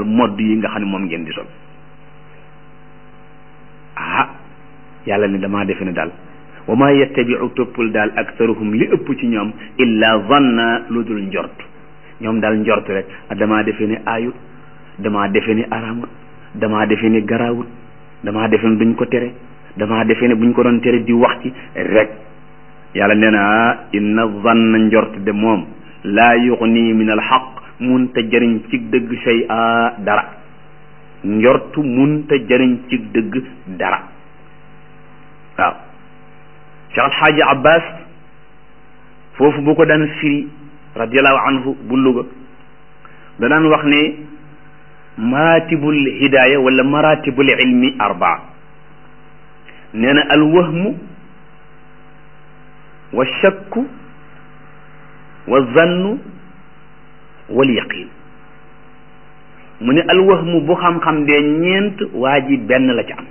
modd yi nga xam ne moom ngeen di sol ah yàlla ne damaa defe ne daal wa ma yattabiu toppul daal aktaruhum li ëpp ci ñoom illa zanna lu dul njort ñoom daal njort rek damaa defe ne aayut damaa defe ne araamut damaa defe ne garaawut damaa defe ne duñ ko tere damaa defe ne buñ ko doon tere di wax ci rek yàlla nee na inna zanna njort de moom laa yuxni min al xaq mun te jëriñ ci dëgg shay a dara njortu mun te jëriñ ci dëgg dara waaw Cheikh Alxaaji Abbas foofu bu ko daan firi radiallahu anhu bu Luga da daan wax ne maratibul hidaaya wala maratibul ilmi arbaa nee na alwahmu wa shakku wa zannu wal yaqin mu ne alwahmu bu xam-xam dee ñeent waa ji benn la ci am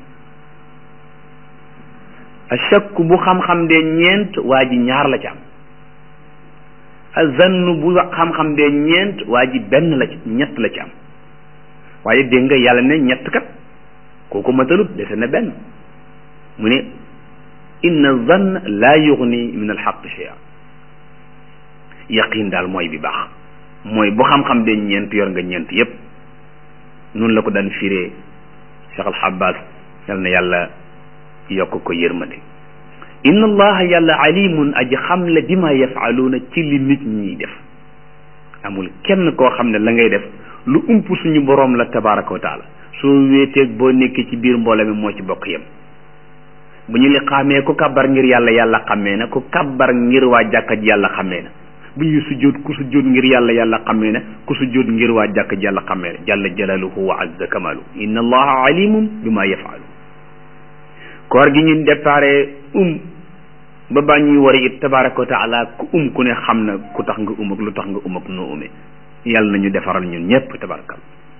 ashakku bu xam-xam dee ñeent waa ji ñaar la ci am azannu bu xam-xam dee ñeent waa ji benn la ci ñett la ci am waaye dégg nga yàlla ne ñett kat kooku matalut dese na benn mu ne inna zann laa yugni min alxaq shay'a yaqin daal mooy bi baax mooy bu xam-xam dee ñeent yor nga ñeent yépp noonu la ko daan firee Cheikh Alxabbas yal na yàlla yokk ko yërmande inna allaha yàlla alimun aji xam la bima yafaluuna ci li nit ñiy def amul kenn koo xam ne la ngay def lu ump suñu boroom la tabaraka wa taala soo wéeteeg boo nekkee ci biir mbooloo mi moo ci bokk yem bu ñu li xàmmee ku kabbar ngir yàlla yàlla xàmmee na ku kabbar ngir waa jàkka ji yàlla xàmmee na bu ñuy sujjóot ku sujjóot ngir yàlla yàlla xàmmee na ku sujjóot ngir waa jàkka ji yàlla xàmmee na jalla jalaluhu wa azza kamalu inna allaha alimum bima yafalu koor gi ñun déparé um ba ba ñuy wari it tabaraka wa taala ku um ku ne xam na ku tax nga um ak lu tax nga um ak noo umee yàlla nañu defaral ñun ñépp tabarakal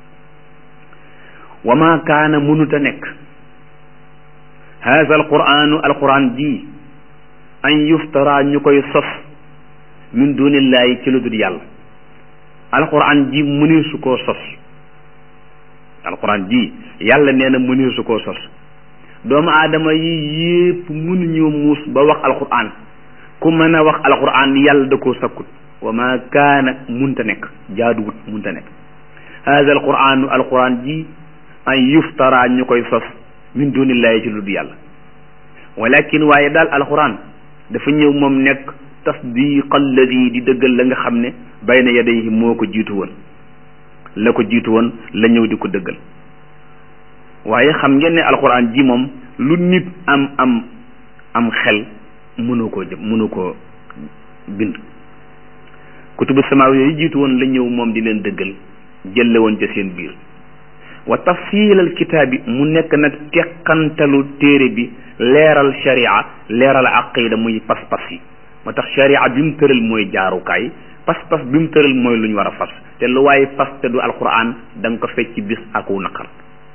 wa ma kaana mënuta nekk haza alquranu alquran ji an yuftara ñu koy sos min dunillahi ci lu dul yàlla alquran ji mëneesu koo sos alquran ji yàlla nee na mëneesu koo sos doomu aadama yi yépp mënuñoo muus ba wax alquran ku mën a wax alquran yàlla da koo sakkut wa ma kaana munta nekk jaaduwut munta nekk hada alquranu alquran ji an yuftara ñu koy sos min dunillahi ci lu dul yàlla walakin waaye daal alquran dafa ñëw moom nekk tasdiq alladi di dëggal la nga xam ne bayna yadayhi moo ko jiitu woon la ko jiitu woon la ñëw di ko dëggal waaye xam ngeen ne alquran ji moom lu nit am am am xel mënu koo jëm mënu koo bind kutubu samaaw yooyu jiitu woon la ñëw moom di leen dëggal jëlle woon ca seen biir wa tafsilal kitaab bi mu nekk nag teqantalu téere bi leeral sharia leeral aqida muy pas-pas yi moo tax sharia bi mu tëral mooy jaarukaay pas-pas bi mu tëral mooy lu ñu war a fas te lu waaye fas te du alquran da nga ko fecc bis aku naqar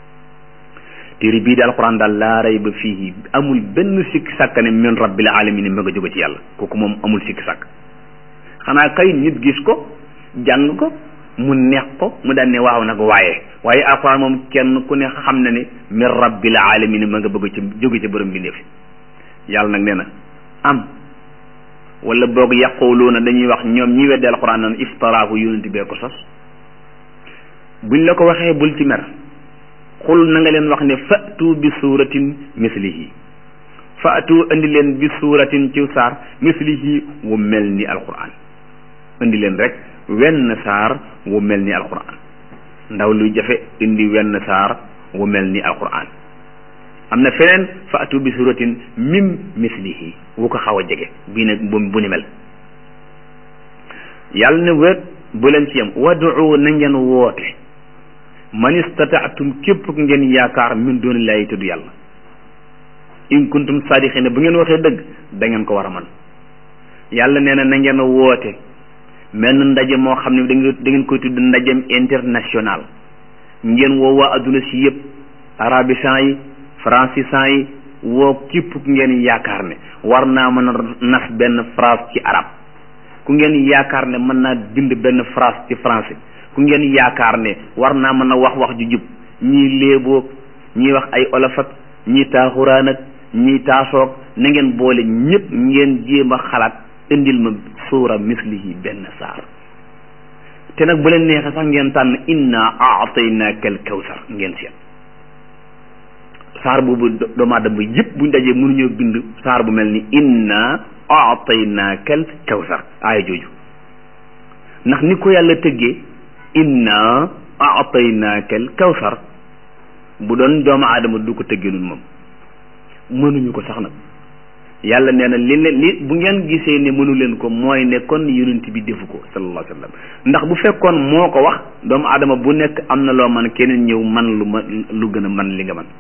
téere bii di alquran daal laa rayba fiihi amul benn sikki sàkk ne min rabbil alamin ma nga jóge ci yàlla kooku moom amul sikki sàkk xanaa kay nit gis ko jàng ko mu neex ko mu daan ne waaw nag waaye waaye alquran moom kenn ku ne xam na ne min rabbil alamin ma nga bëgg ci jóge ci borom bi ndeef yàlla nag nee na am wala boog yaquluuna dañuy wax ñoom ñi weddi alquran naan iftaraahu yonent bee ko sos buñ la ko waxee bul ci mer xul na nga leen wax ne fatu bi suuratin mislihi fatu indi leen bi suuratin ci saar mislihi wu mel ni alquran indi leen rek wenn saar wu mel ni alquran ndaw luy jafe indi wenn saar wu mel ni alquran am na feneen fatu bi suuratin mim mislihi wu ko xaw a jege bii nag bu bu ni mel yàlla ne wet bu leen ci yem wadu na ngeen woote man istataatum képp ku ngeen yaakaar min doonillaahi tudd yàlla in kuntum saadiqina bu ngeen waxee dëgg da ngeen ko war a man yàlla nee na na ngeen woote menn ndaje moo xam ne da ngeen da ngeen koy tudd ndajem international ngeen woo waa adduna si yëpp arabisan yi francisan yi woo képp ku ngeen yaakaar ne war naa mën a nas benn phrase ci arab ku ngeen yaakaar ne mën naa bind benn phrase ci français ku ngeen yaakaar ne war naa mën a wax wax ju jub ñii léeboog ñii wax ay olof ak ñii taaxuraan ak ñii taasoog na ngeen boole ñëpp ngeen jéem a xalaat indil ma suura mislihi benn saar te nag bu leen neexee sax ngeen tànn inna aataynaaka al kawsar ngeen seet saar boobu doomu aadama yëpp buñ dajee mënuñoo bind saar bu mel ni inna aataynaaka al kawsar aaya jooju ndax ni ko yàlla tëggee inna aataynaaka al kawsar bu doon doomu aadama du ko tëggee nun moom mënuñu ko sax nag yàlla nee na li leen li bu ngeen gisee ne mënu leen ko mooy ne kon yonent bi defu ko sallallahu alayhi wa sallam ndax bu fekkoon moo ko wax doomu aadama bu nekk am na loo man keneen ñëw man lu ma lu gën a man li nga man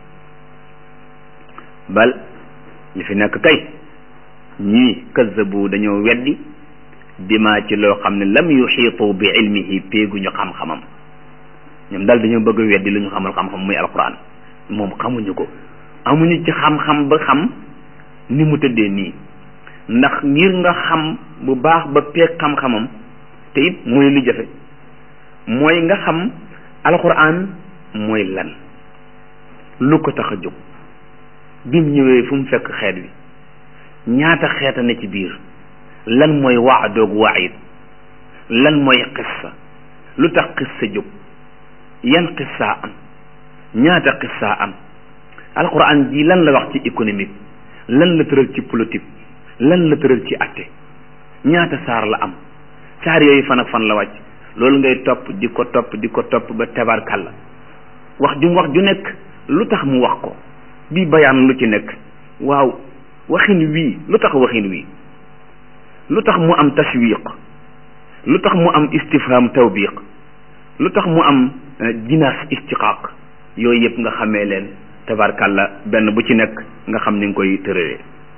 bal li fi nekk kay ñii kazzabu dañoo weddi bima ci loo xam ne lam yuxiitu bi ilmihi péeguñu xam-xamam ñoom daal dañoo bëgg a weddi lu ñu xamal xam-xam muy alquran moom xamuñu ko amuñu ci xam-xam ba xam ni mu tëddee nii ndax ngir nga xam bu baax ba peeg xam-xamam te it mooy lu jafe mooy nga xam alquran mooy lan lu ko tax a jóg bim ñëwee fu mu fekk xeet wi ñaata xeeta ne ci biir lan mooy waadoog waayit lan mooy xissa lu tax xissa jóg yan xissa am ñaata xissa am alquran ji lan la wax ci économique lan la tëral ci politique lan la tëral ci atte ñaata saar la am saar yooyu fan ak fan la wàcc loolu ngay topp di ko topp di ko topp ba tabarkal la wax ju wax ju nekk lu tax mu wax ko bii bayaan lu ci nekk waaw waxin wii lu tax waxin wii lu tax mu am tashwiq lu tax mu am istifham tawbiq lu tax mu am jinaas istiqaaq yooyu yëpp nga xamee leen tabarkalla benn bu ci nekk nga xam ni nga koy tëralee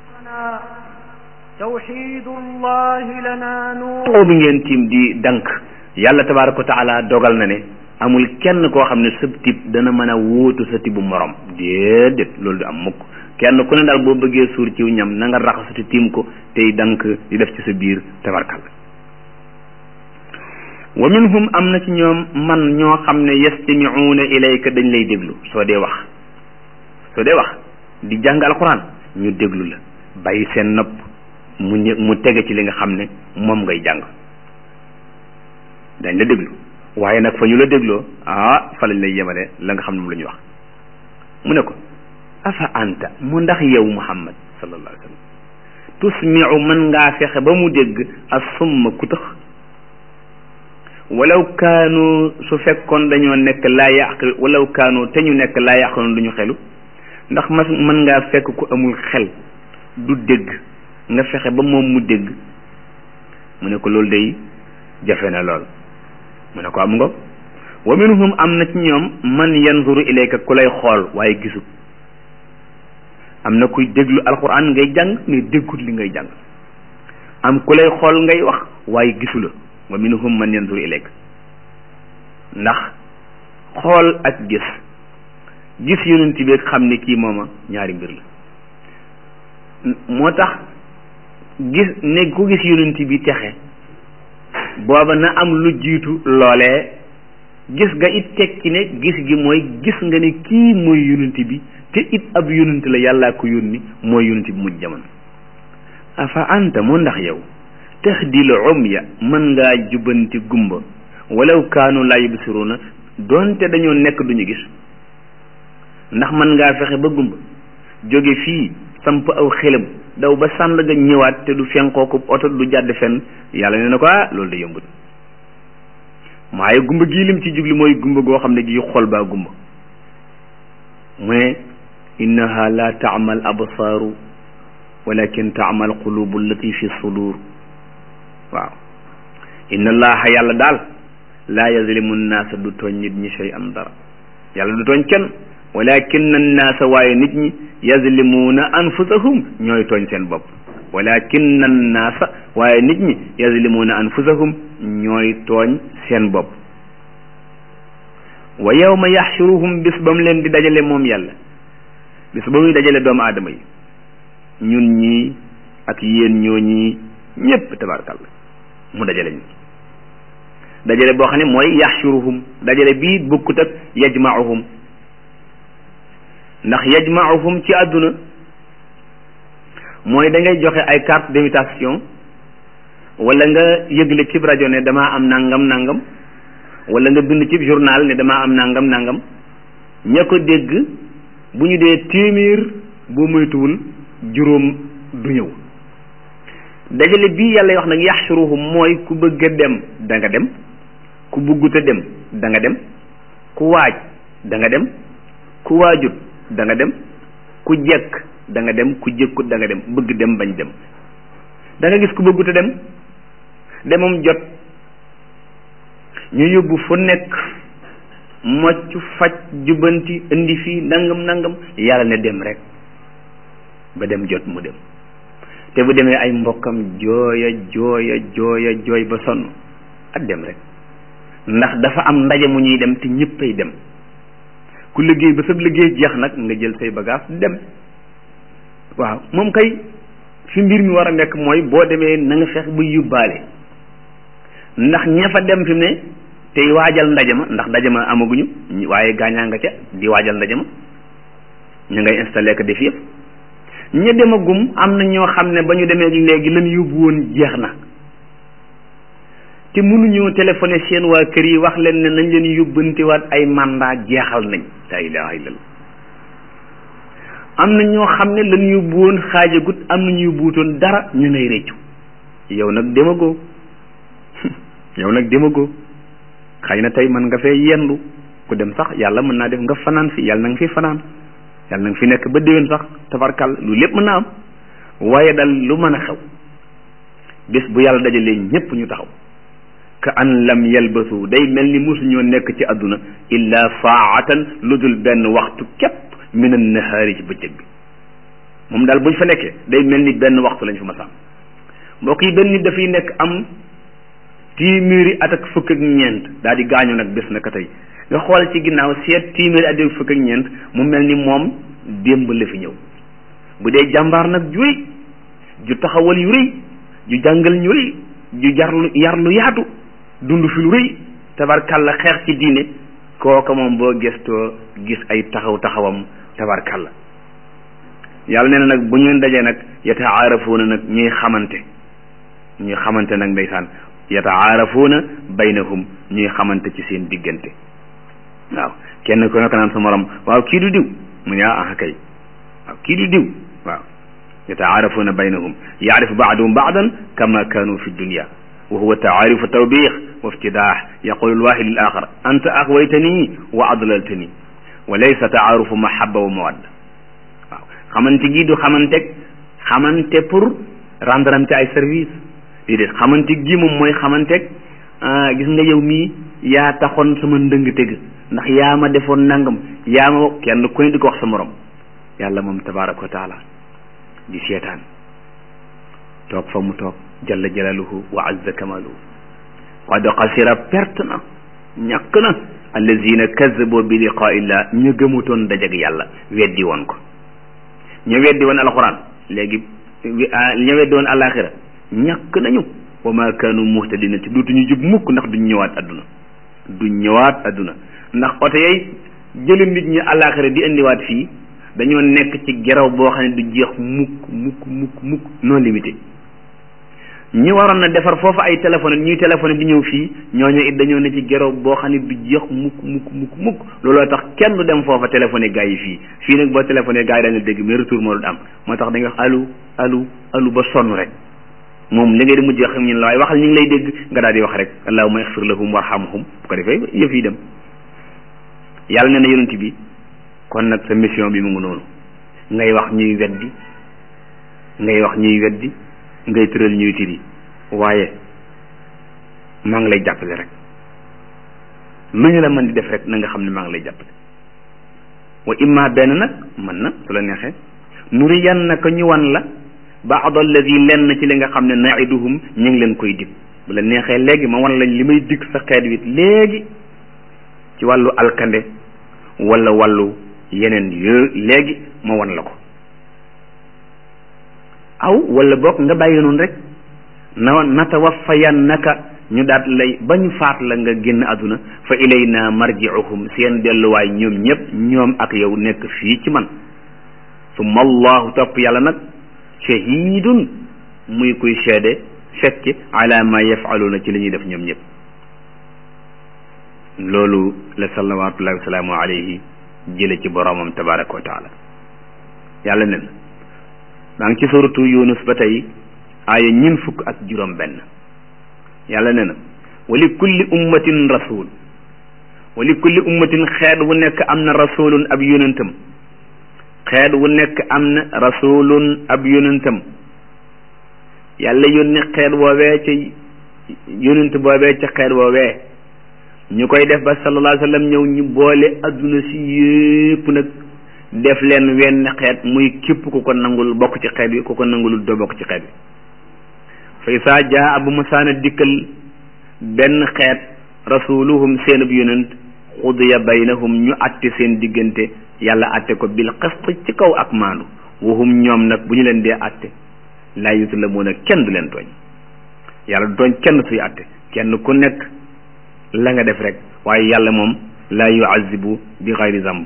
tawxidullahi lana nuur oo bi ngeen tiim di dank yàlla tabaraka wa taala dogal na ne amul kenn koo xam ne sab tib dana mën a wóotu sa tibu morom déedéet loolu du am mukk kenn ku ne daal boo bëggee suur ciw ñam na nga raxasati tiim ko tey dank di def ci sa biir tabarkalla wa minhum am na ci ñoom man ñoo xam ne yastamiuuna ilayka dañ lay déglu soo dee wax soo dee wax di jàng alquran ñu déglu la bàyyi seen nopp mu ñë mu tege ci li nga xam ne moom ngay jàng dañ la déglu waaye nag fa ñu la dégloo ah fa lañ lay yemale la nga xam ne moom la ñuy wax mu ne ko afa anta mu ndax yow muhammad sallallahu alayhi wa sallam tusmiu mën ngaa fexe ba mu dégg as summa ku tax walaw kaanu su fekkoon dañoo nekk laa yaqil walaw kaanu te ñu nekk laa yaqiloon du ñu xelu ndax mas mën ngaa fekk ku amul xel du dégg nga fexe ba moom mu dégg mu ne ko loolu day jafe na lool mu ne ko am nga wa minhum am na ci ñoom man yanzuru ilayka ku lay xool waaye gisu am na kuy déglu alquran ngay jàng mais déggut li ngay jàng am ku lay xool ngay wax waaye gisu la wa minhum man yanzuru ilayka ndax xool ak gis gis yonent bi xam ne kii mooma ñaari mbir la moo tax gis ne ku gis yonent bi texe booba na am lu jiitu loolee gis nga it tekki ne gis gi mooy gis nga ne kii mooy yonent bi te it ab yonent la yàllaa ko yónni mooy yonent bi mujj jamono afa anta mu ndax yow tahdil umya mën ngaa jubanti gumba walaw kaanu laa yubsiruna doonte dañoo nekk duñu gis ndax mën ngaa fexe ba gumba jóge fii samp aw xelam daw ba sànd ga ñëwaat te du fenkoo ko oto du jàdd fenn yàlla nee na ko ah loolu da yombut waaye gumba gii lim ci jubli mooy gumba goo xam ne gii xol baa gumba mu ne innaha la taamal absaaru walakin taamal qulubu allati fi sudur waaw inna allaha yàlla daal laa yazlimu nnaasa du tooñ nit ñi shay am dara yàlla du tooñ kenn walakin annaasa waaye nit ñi yazlimuuna anfusahum ñooy tooñ seen bopp walakin annaasa waaye nit ñi yazlimuuna anfusahum ñooy tooñ seen bopp wa yawma yaxshuruhum bis ba mu leen di dajale moom yàlla bis ba muy dajale doomu aadama yi ñun ñii ak yéen ñoo ñii ñépp tabarkalla mu dajale ñu dajale boo xam ne mooy yaxshuruhum dajale bii bukkut ak yajmauhum ndax yajmauhum ci àdduna mooy da ngay joxe ay carte d'invitation wala nga yëgle cib rajo ne damaa am nangam nangam wala nga bind cib journal ne damaa am nangam nangam ña ko dégg bu ñu dee téeméer boo moytuwul juróom du ñëw dajale bii yàlla wax nag yaxshuruhum mooy ku bëgg a dem da nga dem ku bëggut a dem da nga dem ku waaj da nga dem ku waajut da nga dem ku jekk da nga dem ku jëkkut da nga dem bëgg dem bañ dem da nga gis ku bëggut a dem demam jot ñu yóbbu fu nekk mocc faj jubanti indi fii nangam nangam yàlla ne dem rek ba dem jot mu dem te bu demee ay mbokkam jooya jooya jooya jooy ba sonn ak dem rek ndax dafa am ndaje mu ñuy dem te ñëppay dem ku liggéey ba sab liggéey jeex nag nga jël say bagage dem waaw moom kay fi mbir mi war a nekk mooy boo demee na nga fex ba yóbbaale ndax ña fa dem fi mu ne tey waajal ndaje ma ndax ndaje ma amaguñu waaye gaañaa nga ca di waajal ndaje ma ñu ngay installé ko def yëpp ña demagum am na ñoo xam ne ba ñu demee léegi lan yóbbu woon jeex na te mënuñoo téléphoné seen waa kër yi wax leen ne nañ leen yóbbantiwaat ay mandat jeexal nañ la ilaha illallah am na ñoo xam ne lan yóbbu woon xaajagut am na ñu yóbbuutoon dara ñu ngay réccu yow nag demagoo yow nag demagoo xëy na tey mën nga fee yendu ku dem sax yàlla mën naa def nga fanaan fi yàlla na nga fi fanaan yàlla na nga fi nekk ba déwén sax tabarkal lu lépp mën naa am waaye dal lu mën a xew bés bu yàlla dajalee ñépp ñu taxaw ka an lam yalbasu day mel ni mosuñoo nekk ci àdduna illa saatan lu dul benn waxtu képp min an nahaari ci bëccëg bi moom daal buñ fa nekkee day mel ni benn waxtu lañ fa ma sàmm mbokk yi benn nit dafay nekk am téeméeri at ak fukk ak ñeent daal di gaañu nag bés na ka tey nga xool ci ginnaaw seet téeméeri at ak fukk ak ñeent mu mel ni moom démb la fi ñëw bu dee jàmbaar nag ju rëy ju taxawal yu rëy ju jàngal ñu rëy ju jarlu yar lu yaatu dund fi lu rëy tabarkalla xeex ci diine kooka moom boo gëstoo gis ay taxaw taxawam tabarkalla yàlla nee na nag bu ñu dajee nag yataarafuuna nag ñuy xamante ñuy xamante nag ndeysaan yataarafuuna baynahum ñuy xamante ci seen diggante waaw kenn ku nekk naan sa morom waaw kii du diw mu ne ah kay waaw kii du diw waaw yataarafuuna baynahum yaarifu baaduhum baadan kama kaanu fi dunia wa huwa taarifu tawbix wa iftidaax yaqulu lwaahid lil axar anta axwaytani wa adlaltani wa laysa taarufu mahaba wa mawadda waaw xamante gi du xamante xamante pour rendre am ci ay service déedéet xamante gi moom mooy xamante gis nga yow mii yaa taxoon sama ndëng tëgg ndax yaa ma defoon nangam yaa ma kenn ku ne di ko wax sa morom yàlla moom tabaraka wa taala di seetaan toog fa mu toog jalla jalaluhu wa azza kamaluhu qad xasira perte na ñàkk na allazina kazabu bi liqaa illah ñu gëmutoon dajag yàlla weddi woon ko ñu weddi woon alxuraan léegi ñu weddi woon alaxira ñàkk nañu wa ma kaanu muhtadina te duutuñu jub mukk ndax duñ ñëwaat adduna duñ ñëwaat adduna ndax oto yay jëli nit ñi alaxira di indiwaat fii dañoo nekk ci geraw boo xam ne du jeex mukk mukk mukk mukk non limité ñi waroon na defar foofu ay téléphone ñuy téléphone di ñëw fii ñooñu it dañoo ne ci geraw boo xam ne du jeex mukk mukk mukk mukk looloo tax kenn du dem foofa téléphoné gars yi fii fii nag boo téléphoné gars yi dañu dégg mais retour moo du am moo tax dañuy wax alu alu alu ba sonn rek moom li ngay di mujj xam ñun la waaye waxal ñu ngi lay dégg nga daal di wax rek allahumma ixfir lahum warhamhum bu ko defee yëf yi dem yàlla nee na yonent bi kon nag sa mission bi mu ngi noonu ngay wax ñuy weddi ngay wax ñuy weddi ngay tëral ñuy tiri waaye maa ngi lay jàppale rek lu ñu la mën di def rek na nga xam ne maa ngi lay jàppale wa imma benn nag mën na su la neexee nuriyannaka ñu wan la baad alladi lenn ci li nga xam ne naiduhum ñu ngi leen koy dig bu la neexee léegi ma wan lañ li may dig sa xeet wit léegi ci wàllu alkande wala wàllu yeneen yo léegi ma wan la ko aw wala boog nga bàyyi noonu rek na natawafayannaka ñu daat lay ba ñu faat la nga génn àdduna fa ilayna marji'uhum seen delluwaay ñoom ñëpp ñoom ak yow nekk fii ci man summa allahu topp yàlla nag shahidun muy kuy seede fekke ala ma yafaluuna ci li ñuy def ñoom ñëpp loolu la salawatullahi wasalaamu alayhi jële ci boromam tabaraka wa taala yàlla nen maa ngi ci suratu yunus ba tey aaya ñin fukk ak juróom benn yàlla ne na wa li kulli ummatin rasul wa li kulli ummatin xeet wu nekk am na rasulun ab yonentam xeet wu nekk am na rasulun ab yonentam yàlla yónni xeet woowee ca yonent boobee ca xeet woowee ñu koy def ba sallallahu alayhi wa sallam ñëw ñu boole adduna si yépp nag def leen wenn xeet muy képp ku ko nangul bokk ci xeet bi ku ko nangulul doo bokk ci xeet bi fa isaa jaa bu masaana dikkal benn xeet rasuluhum seenub yonent xudiya baynahum ñu atte seen diggante yàlla atte ko bil qist ci kaw ak maandu wahum ñoom nag bu ñu leen dee atte laa yuzlamuuna kenn du leen tooñ yàlla du tooñ kenn suy atte kenn ku nekk la nga def rek waaye yàlla moom laa yuazibu bi xayri zamb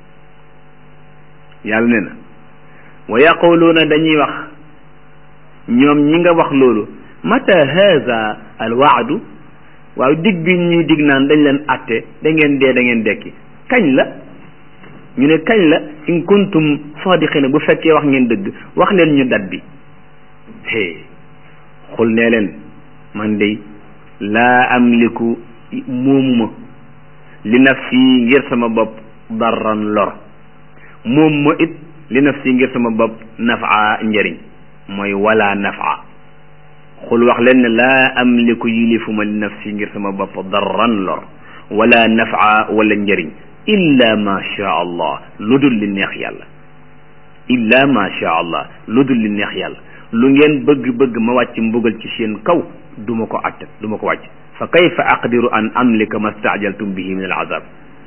yàlla ne na wa yaquluuna dañuy wax ñoom ñi nga wax loolu mata haza al waadu waaw dig bi ñuy dig naan dañ leen atte da ngeen dee da ngeen dekki kañ la ñu ne kañ la in kuntum sadiqina bu fekkee wax ngeen dëgg wax leen ñu dat bi hee xul nee leen man de laa amliku moomuma li nafsi ngir sama bopp darran lor moom ma it li nafsi ngir sama bopp nafa njëriñ mooy wala nafa xul wax leen ne laa amliku yilifuma li nafsi ngir sama bopp darran lor wala nafa wala njëriñ illa ma sha allah lu dul li neex yàlla illa ma sha allah lu dul li neex yàlla lu ngeen bëgg-bëgg ma wàcc mbugal ci seen kaw du ma ko attat du ma ko wàcc fa kayfa aqdiru an amlika ma staajaltum bihi min al azab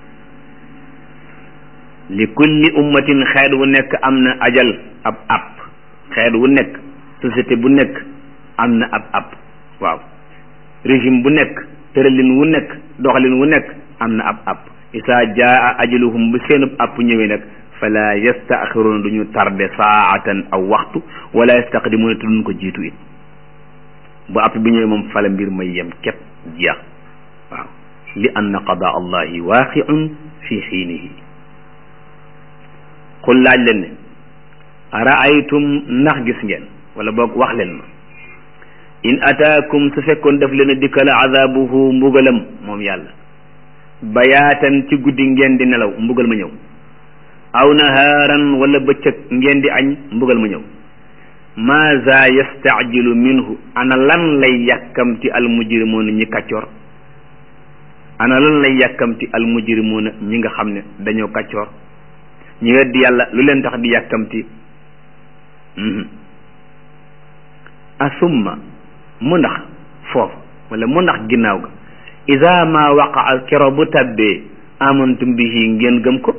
li kulli ummatin xeet wu nekk am na ajal ab app xeet wu nekk société bu nekk am na ab app waaw régime bu nekk tëralin wu nekk doxalin wu nekk am na ab app isaa jaa ajaluhum bu seenub app ñëwee nag fala yastaaxiruuna du ñu tarde saatan aw waxtu wala yastaqdimuuna te duñ ko jiitu it bu app bi ñëwee moom fala mbir may yem képp jeex waaw li anna qadaa allahi waaqiun fi xiinihi xul laaj leen ne araaytum ndax gis ngeen wala boog wax leen ma in ataakum su fekkoon daf leen a dikkal azabuhu mbugalam moom yàlla bayaatan ci guddi ngeen di nelaw mbugal ma ñëw aw nahaaran wala bëccëg ngeen di añ mbugal ma ñëw maaza yastaajilu minhu ana lan lay yàkkamti almujrimuuna ñi kàccoor ana lan lay yàkkamti almujrimuuna ñi nga xam ne dañoo kàccoor ñi weddi yàlla lu leen tax di yàkkamti asumma mu ndax foofu wala mu ndax ginnaaw ga ida ma waqaa kero bu tabbee amantum bihi ngeen gëm ko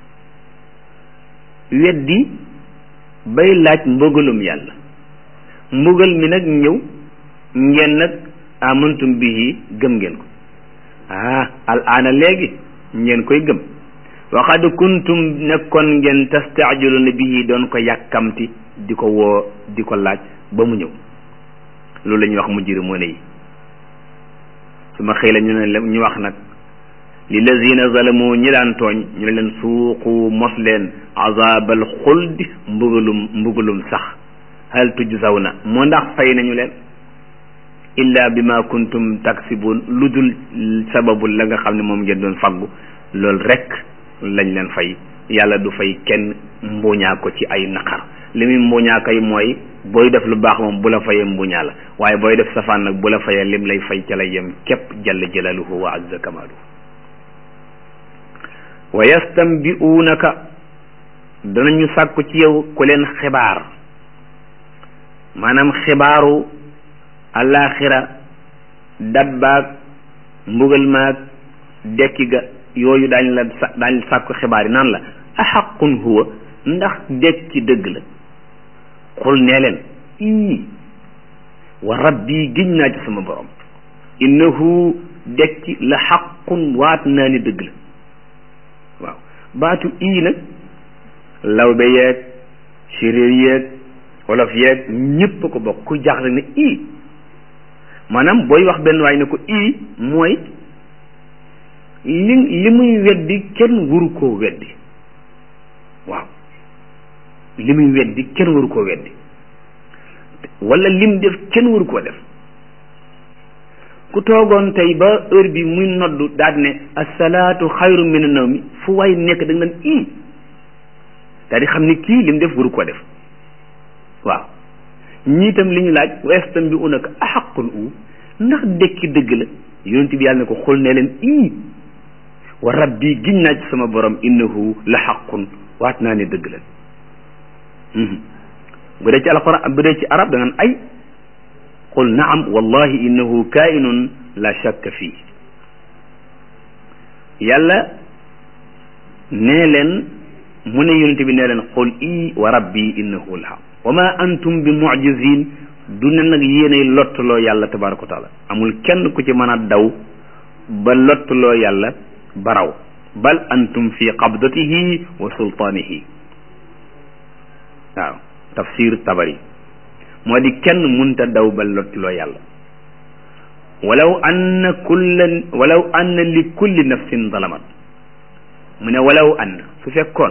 weddi bay laaj mbugalum yàlla mbugal mi nag ñëw ngeen nag amantum bihi gëm ngeen ko ah al aana léegi ngeen koy gëm waxad kuntum nekkoon ngeen tastaajiluna bihi doon ko yàkkamti di ko woo di ko laaj ba mu ñëw loolu la ñuy wax mujrimoon yi su ma xëy la ñu ne ñu wax nag lillazina zalamu ñi daan tooñ ñu ne leen suuqu mos leen azabal xuldi mbugalum mbugalum sax hal tujzawna moo ndax fay nañu leen illa bima kuntum taksibun lu dul sababu la nga xam ne moom ngeen doon faggu loolu rek lañ leen fay yàlla du fay kenn mbuñaa ko ci ay naqar li muy mbuñaa kay mooy booy def lu baax moom bu la fayee mbuñaa la waaye booy def safaan nag bu la fayee lim lay fay ca la yem képp jalla jalaluhu wa azza kamaluhu wa yastambi'unaka danañu sàkku ci yow ku leen xibaar maanaam xibaaru alaxira dabbaag mbugal maag dekki ga yooyu daañ la sa daañ sàkku xibaar yi naan la axaqun huwa ndax dekki dëgg la xul nee leen ii wa rabbi giñ naa ci sama borom innahu dekki la xaqun waat naa ni dëgg la waaw baatu ii nag lawbe yeeg séréer yeeg wolof yeeg ñépp a ko bokk ku jaaxle ne ii maanaam booy wax benn waay ne ko ii mooy li li muy weddi kenn waru koo weddi waaw li muy weddi kenn waru koo weddi wala lim def kenn waru koo def ku toogoon tey ba heure bi muy noddu daal ne asalaatu xayru min nawmi fu waay nekk da nga naan ii daal di xam ni kii lim def waru koo def waaw ñii itam li ñu laaj westam bi unaka axaqul u ndax dekki dëgg la yonent bi yàlla ne ko xul ne leen ii wa rabbi giñ naa ci sama borom innahu la xaqun waat naa ne dëgg la bu dee ci alquran bu dee ci arab da nga ay qul naam wallahi innahu kainun la shakka fii yàlla nee leen mu ne yonent bi nee leen qul ii wa rabbi innahu la xaq wa ma antum bi mujizin du ne nag yéenay lottuloo yàlla tabaraka wa taala amul kenn ku ci mën a daw ba lottuloo yàlla baraw bal antum fi qabdatihi wa sultaanihi waaw tafsir tabari moo di kenn munta daw ba lottuloo yàlla walaw anna kulla walaw anna li kulli nafsin zalamat mu ne walaw anna su fekkoon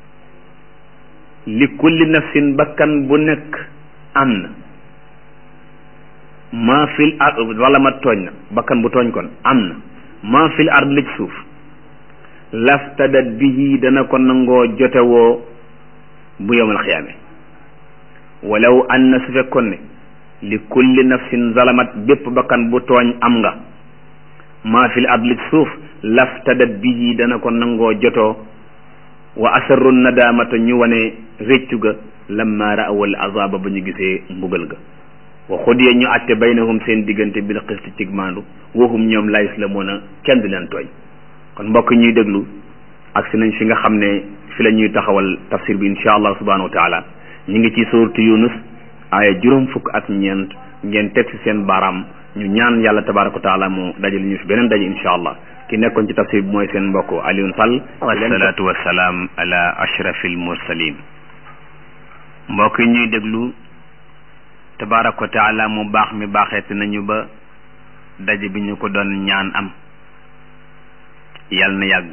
li kulli nafsin bakkan bu nekk am na maa fil ard wala ma tooñ na bakkan bu tooñ kon am na maa fil ard li ci suuf laftadat bihi dana ko nangoo jotewoo bu yowmal xiyaame walaw anna su fekkoon ne li kulli nafsin zalamat bépp bakkan bu tooñ am nga maa fil ard li ci suuf laftadat bihi dana ko nangoo jotoo wa asarru nadaamata ñu wane réccu ga lamma raawal azaba ba ñu gisee mbugal ga wa xudiya ñu àtte baynahum seen diggante bil xisti cig maandu waxum ñoom la islamoona kenn du leen tooñ kon mbokk ñuy déglu ak si nañ fi nga xam ne fi la ñuy taxawal tafsir bi insha allah subhanahu wa taala ñu ngi ci suuratu yunus aaya juróom fukk ak ñeent ngeen teg ci seen baaraam ñu ñaan yàlla tabaraka wa taala mu dajale ñu fi beneen daje insha allah ki nekkoon ci tafsir bi mooy seen mbokk Alioune Sall wasalaatu wasalaam ala ashrafil mursalin mbokk yi ñuy déglu tabaraka wa taala mu baax mi baaxeeti nañu ba daje bi ñu ko doon ñaan am yàlla na yàgg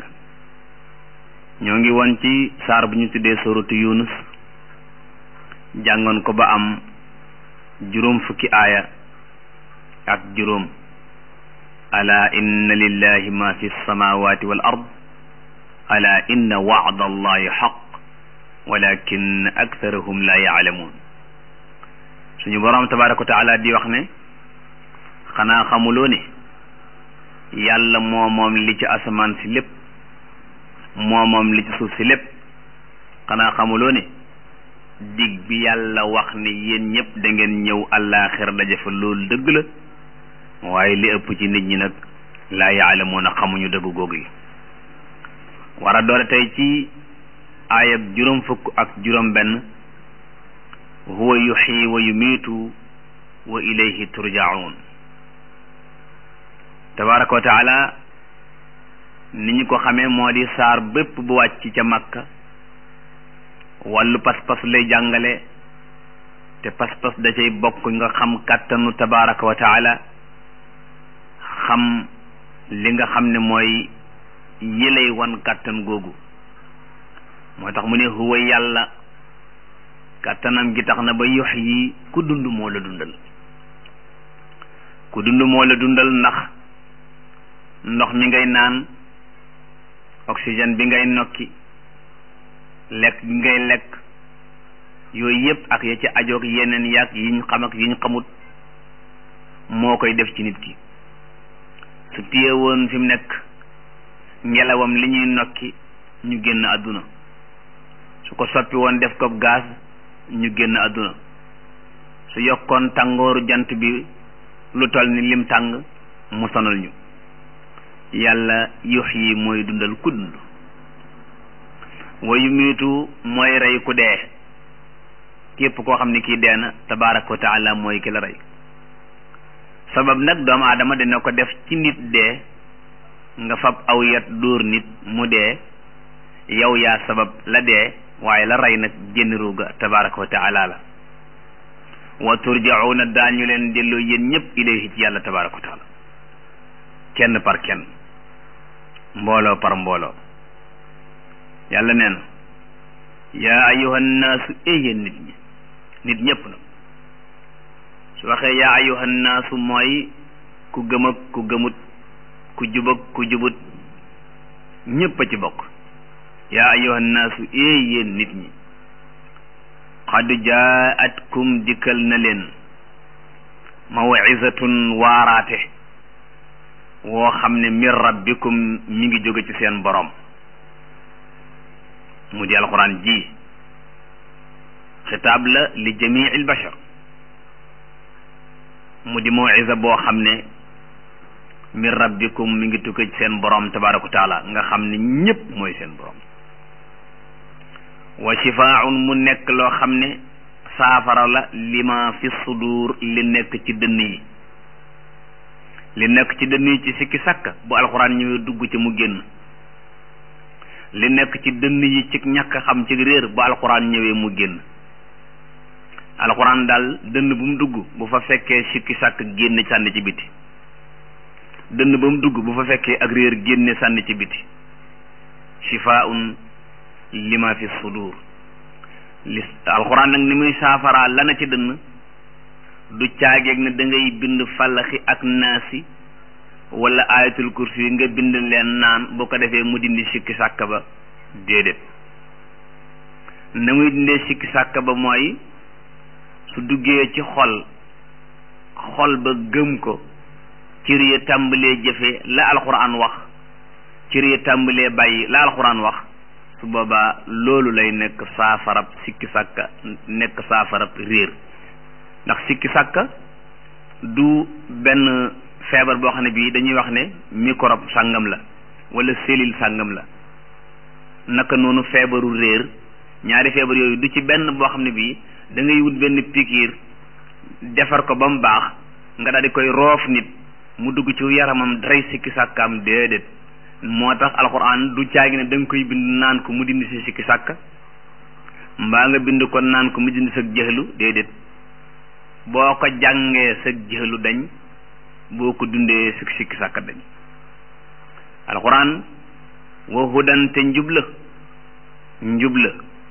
ñoo ngi woon ci saar bu ñu tuddee suratu yunus jàngoon ko ba am juróom fukki aaya ak juróom ala inna lillahi ma fi samawati wal ard ala inna wa'da allahi xaq walakin aktharahum la yaalamuun suñu boroom tabaraka wa taala di wax ne xanaa xamuloo ne yàlla moo moom li ci asamaan si lépp moo moom li ci suuf si lépp xanaa xamuloo ne dig bi yàlla wax ne yéen ñëpp da ngeen ñëw àllaaxira daje fa loolu dëgg la waaye li ëpp ci nit ñi nag laa yaalamuuna xamuñu dëgg googu yi war a doore tey ci aayab juróom fukk ak juróom benn huwa yuxyi wa yumiitu wa ilayhi turjaun tabaraka wa taala ni ñu ko xamee moo di saar bépp bu wàcc ca makka wàllu pas-pas lay jàngale te pas-pas da cay bokk nga xam kàttanu tabaraka wa taala xam li nga xam ne mooy yëlay wan kàttan googu moo tax mu ne huwa yàlla kàttanam gi tax na ba yox yi ku dund moo la dundal ku dund moo la dundal ndax ndox mi ngay naan oxygène bi ngay nokki lekk bi ngay lekk yooyu yëpp ak ya ci ajoog yeneen yàgg yiñ xam ak yiñ xamut moo koy def ci nit ki su téye woon fi mu nekk ngelawam li ñuy nokki ñu génn àdduna su ko soppi woon def ko gaz ñu génn àdduna su yokkoon tàngooru jant bi lu toll ni lim tàng mu sonal ñu yàlla yux yi mooy dundal ku dund wayu miitu mooy rey ku dee képp koo xam ne kii dee na tabaraka wa taala mooy ki la rey sabab nag doomu aadama dina ko def ci nit dee nga fab aw yat dóor nit mu dee yow yaa sabab la dee waaye la rey nag génn ruuga tabaraka wa taala la wa turjauna daañu leen delloo yéen ñëpp ilayhi ci yàlla tabaraka wa taala kenn par kenn mbooloo par mbooloo yàlla nee na yaa ayuha nnaasu ee yéen nit ñi nit ñëpp nag su waxee yaa ayuha nnaasu mooy ku gëm ak ku gëmut ku jub ak ku jubut ñëpp a ci bokk yaa ayuha nnaasu ee yéen nit ñi qad jaatkum dikkal na leen mawizatun waaraate woo xam ne min rabbikum mi ngi jóge ci seen borom mu di alquran ji xitaab la li jamii il bashar mu di mawiza boo xam ne min rabbikum mi ngi tukkee ci seen borom tabaraka wa taala nga xam ne ñépp mooy seen borom wa shifaaun mu nekk loo xam ne saafara la lima fi sudur li nekk ci dënn yi li nekk ci dënn yi ci sikki sàkk bu alxuraan ñëwee dugg ci mu génn li nekk ci dënn yi ci ñàkk xam ci réer bu alxuraan ñëwee mu génn alxuraan daal dënn bu mu dugg bu fa fekkee sikki sàkk génne sànni ci biti dënn ba mu dugg bu fa fekkee ak réer génne sànni ci biti shifaun lima fi sudur li alxuraan nag ni muy saafaraa lana ci dënn du caageeg ne da ngay bind fallaxi ak naasi wala ayatul kursi yi nga bind leen naan boo ko defee mu dindi sikki sàkk ba déedéet na muy dindee sikki sàkk ba mooy su duggee ci xol xol ba gëm ko cër ya tàmbalee jëfe la alxuraan wax cër ya tàmbalee bàyyi la alxuraan wax su boobaa loolu lay nekk saafarab sikki sàkka nekk saafarab réer ndax sikki sàkka du benn feebar boo xam ne bii dañuy wax ne microbe sàngam la wala cellule sàngam la naka noonu feebaru réer ñaari feebar yooyu du ci benn boo xam ne bii da ngay wut benn pikiir defar ko ba mu baax nga daal di koy roof nit mu dugg ci yaramam daray sikki sàkkaam déedéet moo tax alxuraan du caagi ne da nga koy bind naan ko mu dindi si sikki sàkka mbaa nga bind ko naan ko mu dindi sa jëxlu déedéet boo ko jàngee sa jëxlu dañ boo ko dundee sikki sikki sàkka dañ alxuraan wa hudan te njubla njubla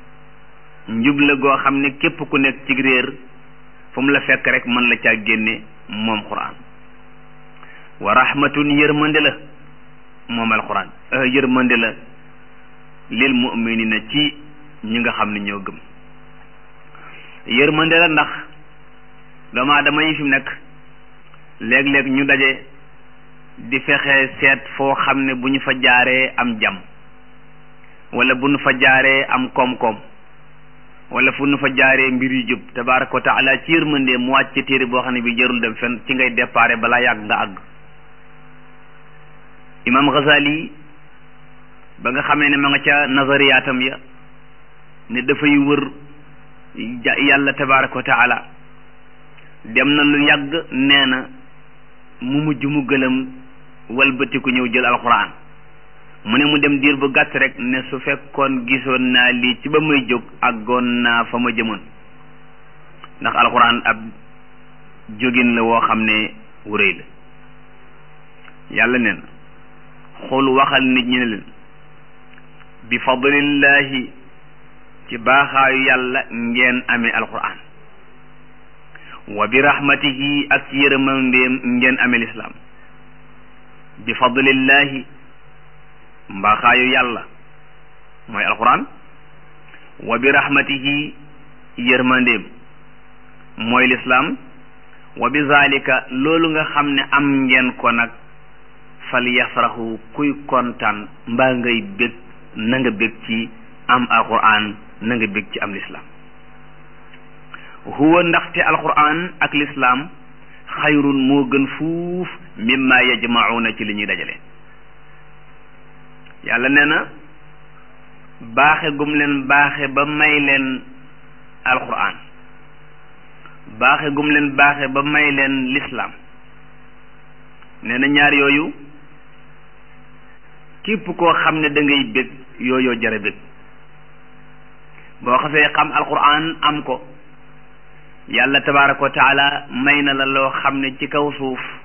njubla goo xam ne képp ku nekk ci réer fu mu la fekk rek mën la caa génne moom xuraan wa rahmatun yërmande la moom alxuraan yërmande la lil muminina ci ñi nga xam ne ñoo gëm yërmande la ndax doomu aadama yi fi mu nekk léeg-léeg ñu daje di fexe seet foo xam ne bu ñu fa jaaree am jàmm wala bu ñu fa jaaree am koom-koom wala fu ñu fa jaaree mbir yu jub tabaraka wa taala ci yërmande mu wàcc téere boo xam ne bi jarul dem fenn ci ngay déparé balaa yàgg nga àgg imam Ghazali ba nga xamee ne ma nga ca nazariyaatam ya ne dafay wër yàlla tabaraka wa taala dem na lu yàgg nee na mu mujj mu gëlëm walbatiku ñëw jël alxuraan mu ne mu dem diir bu gàtt rek ne su fekkoon gisoon naa lii ci ba may jóg àggoon naa fa ma jëmoon ndax alxuraan ab jógin la woo xam ne wuréy la yàlla neen xul waxal nit ñi ne leen bi fadlillahi ci baaxaayu yàlla ngeen amee alquran wa bi rahmatihi ak ci yërëmandeem ngeen amee lislaam bi fadlillahi mbaaxaayu yàlla mooy alquran wa bi rahmatihi yërmandeem mooy lislaam wa bi zalika loolu nga xam ne am ngeen ko nag fal yafraxu kuy kontaan mbaa ngay bég na nga bég ci am alquran na nga bég ci am lislaam huwa ndaxte alquran ak lislaam xayrun moo gën fuuf mimma yajmauna ci li ñuy dajale yàlla nee na baaxe gum leen baaxe ba may leen alquran baaxe gum leen baaxe ba may leen lislaam nee na ñaar yooyu képp koo xam ne da ngay bég yooyoo jara bég boo xasee xam alquran am ko yàlla tabaraka wa taala may na la loo xam ne ci kaw suuf